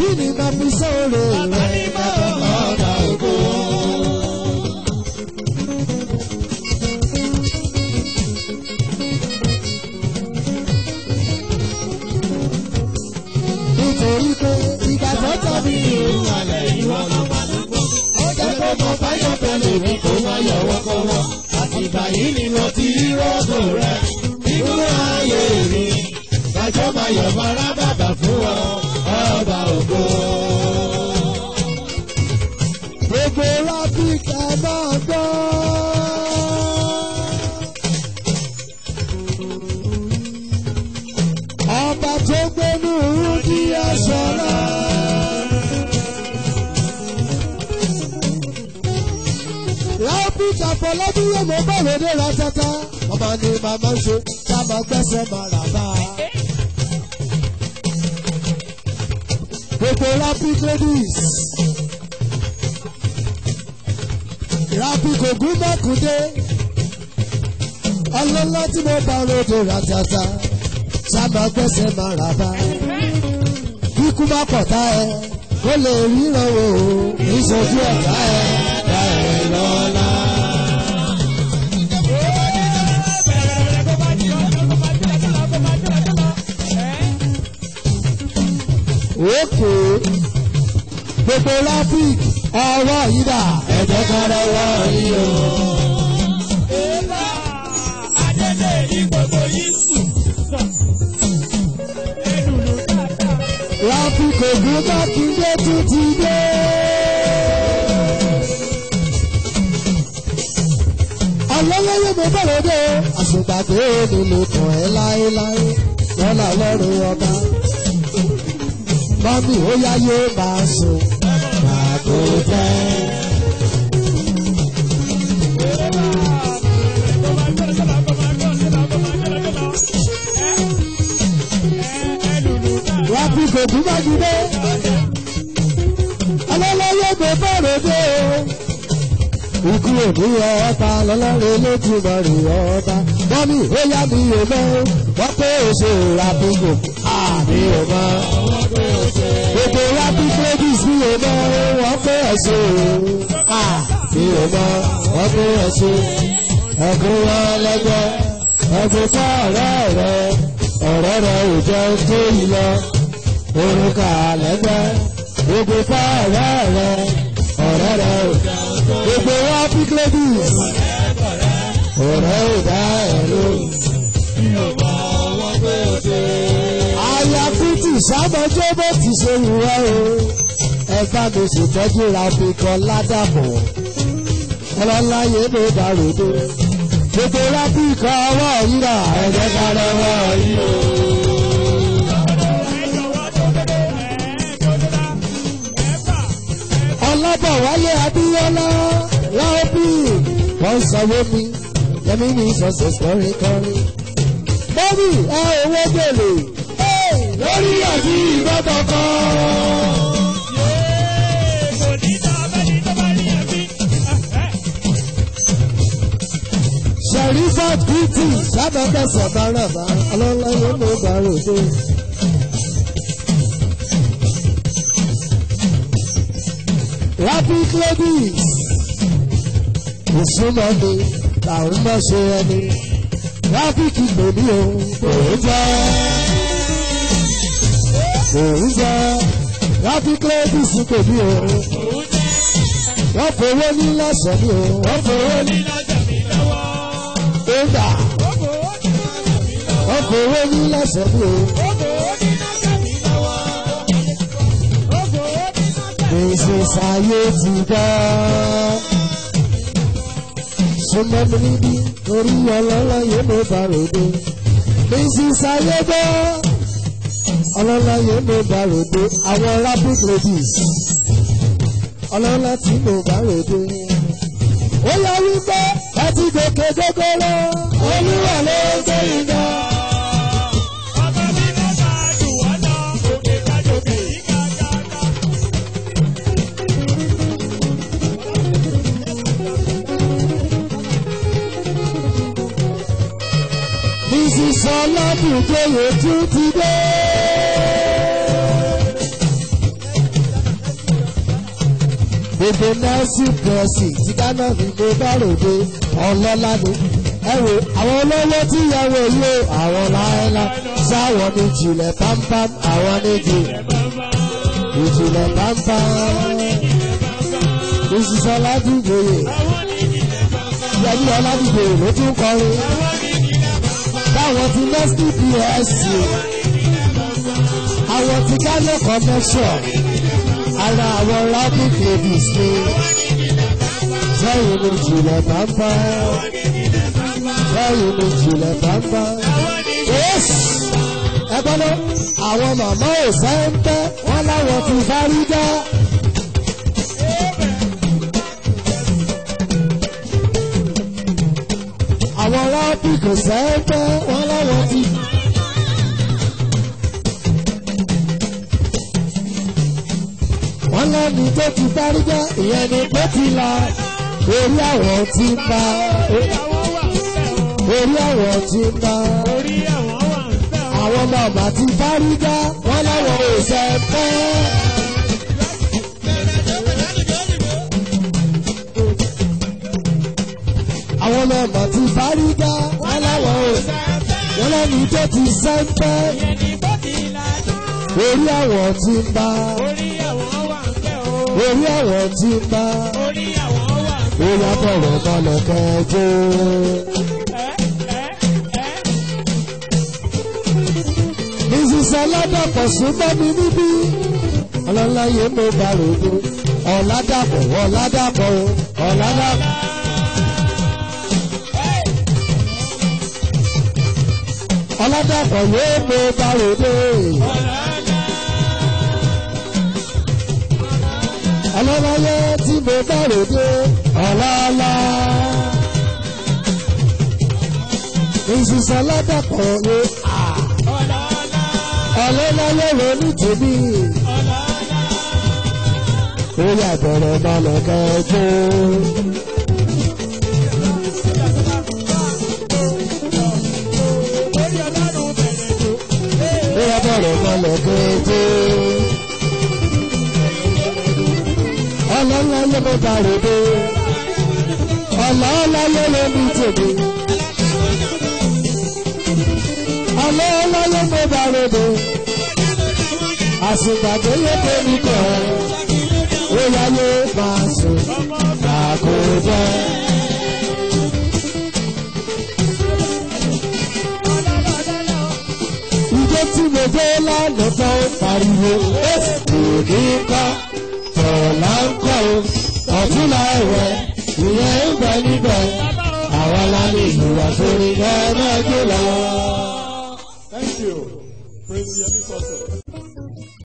kí ni màá fi sóore rẹ̀ ọba ògo. nítorí pé ìgbà tó tàbí ìrù alẹ̀ ìwọ náà wà lọ́gbọ́n. ó jẹ́ kó mọ báyọ̀ pẹ̀lú mi kó má yọwọ́ kọ́wọ́. àtìgbà yìí ni mo ti rí rọ́gò rẹ̀ nínú ayé mi. Kájọ́ máa yọ̀ mọ́ra bàbà fún ọ, ọba ògo. Gbogbo rábìkà máa gbọ́. Ọba tó gbénú rúdí ẹ̀ṣọ́ra. Rábìkà fọlọ́bí yóò mọ bọ́ọ̀lù ní ratata. Ọmọ ni màmá ń ṣe ká máa gbẹ́sẹ̀ máa rà bá a. Gbogbo rapid ladies. Rapid ògún mọ́kúndé. Ọlọ́lá tí mo bá ròde ratata. Sábà gbẹ́sẹ̀ máa rà bá. Kíkú má pọ̀tá ẹ. Kó lè ríran o. Ìṣojú ọ̀tá ẹ. Dá ẹ lọ́la. Òkè gbogbo rapid ọwọ́ yìí dà. Ẹ̀jẹ̀ kan lọ́wọ́ yìí o. Rapid ògùn mákindé tún ti dé. Ọlọ́lọ́yẹ mo bẹ̀rẹ̀ dé. Àṣùgbàgbé nílò tàn ẹ́ láéláé. Lọ́la lọ́rùn ọba. Mọ́mí ó yá yóò máa sùn. Màgò jẹ́. Rapid ògùn mákindé. Ọlọ́lọ́yẹ mo bẹ̀rẹ̀ dé ikú òní ọba lọlọ́rin lójúmọ́ rí ọba mọ́mí ó yá mi ò mọ́ wọ́n pé oṣù rapigo àmì ò mọ́ gbogbo rapid ladies mi ò mọ́ wọ́n pé ẹ̀sùn àmì ò mọ́ wọ́n pé ẹ̀sùn ẹ̀gún wọn lẹ́gbẹ́ ẹ̀gún fún ọ̀rẹ́ rẹ ọ̀rẹ́ rẹ ò jẹ́ tó yìí lọ orúkà lẹ́gbẹ́ gbogbo fún ọ̀rẹ́ rẹ ọ̀rẹ́ rẹ ò jẹ́ gbogbo wa pick ladies. ọ̀rẹ́ ò dá ẹ̀ lóhùn. àyà kùtù sábọjọ́ bó ti ṣe wúwa o. ẹgbà mi ṣètọ́jú ra fi kan ládàbọ̀. ọlọ́láyé ló bá ròdo. gbogbo rábì kan ọwọ́ yíra ẹ̀jẹ̀ ká lọ́wọ́ yìí o. ọlọ́bọ̀wálé abíọ́lá láòbí wọ́n sanwó mi yẹmí ní sọ́sẹ̀ kọrin kọrin. mọ́mí ẹ owó gbèlè lórí àti ìbátan kan. sherifat beauty sábàkẹ́sọ̀ bárabà ọlọ́lá yóò mú bàròdé. rapid ladies ìsúná mi làwọn bá ṣe ẹni rapid lòdì o òun jẹ́ òun jẹ́ rapid ladies lòdì o wọ́n fowó ní lọ́sọ̀ mi o wọ́n fowó ní ọgbà wọ́n fowó ní lọ́sọ̀ mi o. Mrs. Ayé ti gbọ́. Súnmọ́ mi níbí torí ọlọ́lá yóò ló bá ròde. Mrs. Ayé gbọ́. Ọlọ́lá yóò ló bá ròde. Àwọn rapid ladies. Ọlọ́lá tí ló bá ròde. Ó yá wípé ẹ ti gòkè gógóró. Olúwa ló gbé iná. Mrs. Ọlọ́dúnjọyè tún ti dé. èdè nẹ́ẹ̀sì pẹ̀sì tí ghana ní mo bá ròde ọlọ́lá ni ẹ wo àwọn olówó tí ìyàwó yìí o àwọn láéláé sáwọn ní jìnlẹ̀ pámpám àwọn ní jìnlẹ̀ ìjìnlẹ̀ pámpám ìṣiṣẹ́ ládùúgbòye ìyàjú ọládùúgbòye ló tún kọrin báwọn ti nẹ́ẹ̀sì pẹ̀sì àwọn ti ghana connection ara àwọn rapid ladies ni sẹ́yìn ní jìnlẹ̀ pámpám sẹ́yìn ní jìnlẹ̀ pámpám. ẹ gbọ́dọ̀ àwọn màmá ò sẹ́ńtẹ́ wọ́n láwọn ti fárígá. àwọn rapid kò sẹ́ńtẹ́ wọ́n láwọn ti. wọ́n lẹ́ni tó ti fárígá ìyẹn ni pé ti la orí àwọn tí ń bá orí àwọn tí ń bá àwọn màmá ti fárígá wọ́n láwọn ò sẹ́ńtẹ́. àwọn màmá ti fárígá wọ́n láwọn ò wọ́n lẹ́ni tó ti sẹ́ńtẹ́ orí àwọn tí ń bá orí àwọn tí ń bá ó yá bọ̀rọ̀ balẹ̀ kẹjọ. Mrs. Ọládàpọ̀ súnmọ́ mi níbí. Ọlọ́láyé mo bá ròdo. Ọ̀làdàpọ̀ Ọ̀làdàpọ̀ Ọ̀làdàpọ̀. Ọ̀làdàpọ̀ yóò mo bá ròdo. Ọlọ́láyé tí mo bá ròdo. Ọ̀làlá. Mrs. Ọládàpọ̀ yóò ọlọ́láyé ronú tèmi. ó yà bẹ̀rẹ̀ balẹ̀ kẹjọ. ó yà bẹ̀rẹ̀ balẹ̀ kẹjọ. ọlọ́láyé mo bá ròde. ọlọ́láyé ronú tèmi. ọlọ́láyé mo bá ròde àsìgbàdé yẹ kó ní kọ́ ó yáyé máa sùn àkójọ. Ìjọ tí mo dé lánàá tán ó pariwo, òní kọ́, tọ̀lá ń kọ́ o, ọ̀túnla ẹ̀wẹ̀, ìyẹn ń bẹ níbẹ̀, àwa la ní ìlúwa sórí ẹ̀ náà gbé lọ. Thank you. Praise the Holy Spirit.